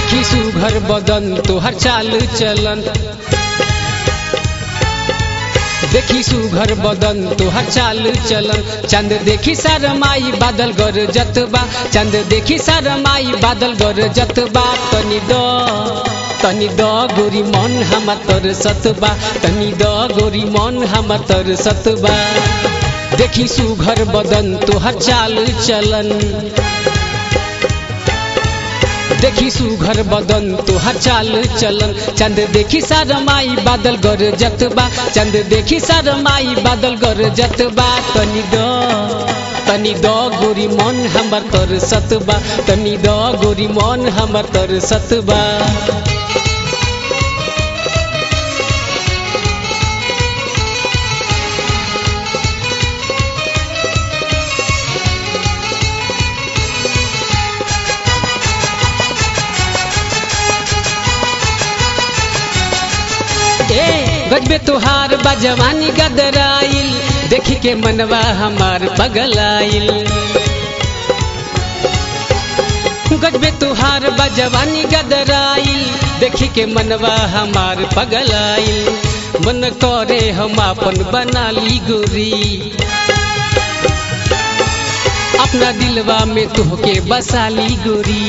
देखी सुघर बदन तोहर चाल चलन देखी सुघर बदन तोहर चाल चलन चंद देखी सरमाई बादल गर जतबा चंद देखी सरमाई बादल गर जतबा तनी द तनी द गोरी मन हमर तर सतबा तनी द गोरी मन हमर तर सतबा देखी सुघर बदन तोहर चाल चलन देखी सुघर बदन तोहर चाल चलन चंद देखी सरमाई बादल गर जतबा चंद देखी सरमाई बादल गर जतबा तनी द तनी द गोरी मन हमर तर सतबा तनी द गोरी मन हमर तर सतबा ए गजबे तुहार बजवानी गदराइल देखी के मनवा हमार पगलाइल गजबे तुहार बजवानी गदराइल देखी के मनवा हमार पगलाइल मन करे हम अपन बना ली गोरी अपना दिलवा में तुहके बसा ली गोरी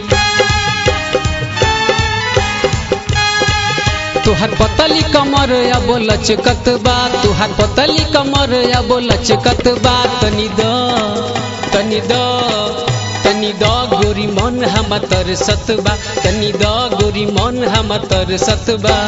तुहार पतली कमर अब लचकत बा तुहार पतली कमर अब लचकत बा तनी द तनी द तनी द गोरी मन हम तर सतबा तनी द गोरी मन हम तर सतबा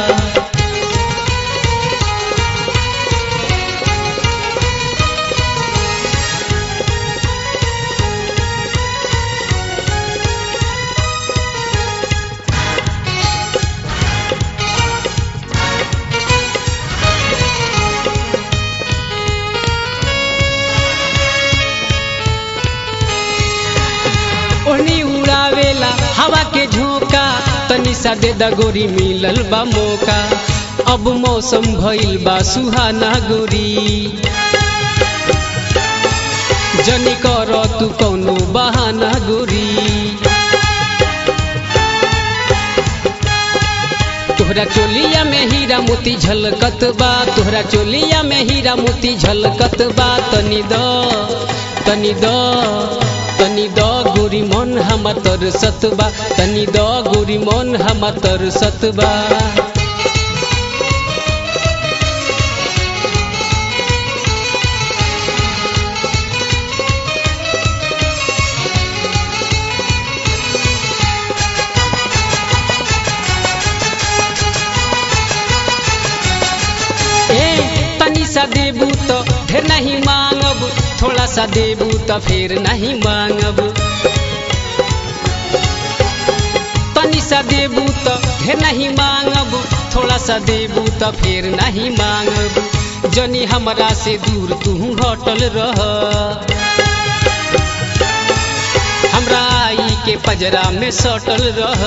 ओढ़नी उड़ावेला हवा के झोंका तनी सा दे दा गोरी मिलल बा मौका अब मौसम भइल बा सुहाना गोरी जनी कर तू कौनो बहाना गोरी तोहरा चोलिया में हीरा मोती झलकत बा तोहरा चोलिया में हीरा मोती झलकत बा तनी द तनी द तनी द गोरी मन हम तर सतबा तनी द गोरी मन हम तर सतबा ए तनी सा देबू तो ढेर नहीं मांगब थोड़ा सा देबू तो फिर नहीं मांगब तनी सा देबू तो ढेर नहीं मांगब थोड़ा सा देबू तो फिर नहीं मांगब जनी हमरा से दूर तू हटल रह हमरा आई के पजरा में सटल रह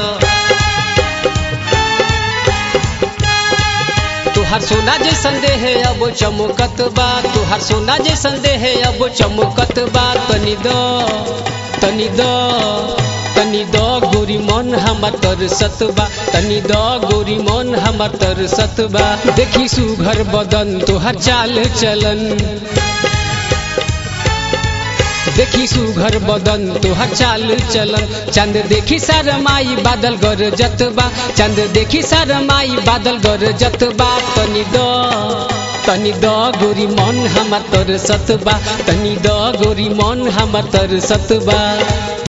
तुहार सोना जे संदेह है अब चमकत बा तुहार सोना जे संदेह है अब चमकत बा तनी द तनी द तनी द गोरी मन हमर तर सतबा तनी द गोरी मन हमर तर सतबा देखी सुघर बदन तुहार चाल चलन देखी सुघर बदन तोहर चाल चलन चंद देखी सरमाई बादल गर जतबा चंद देखी सरमाई बादल गर जतबा तनी द तनी द गोरी मन हमर तर सतबा तनी द गोरी मन हमर तर सतबा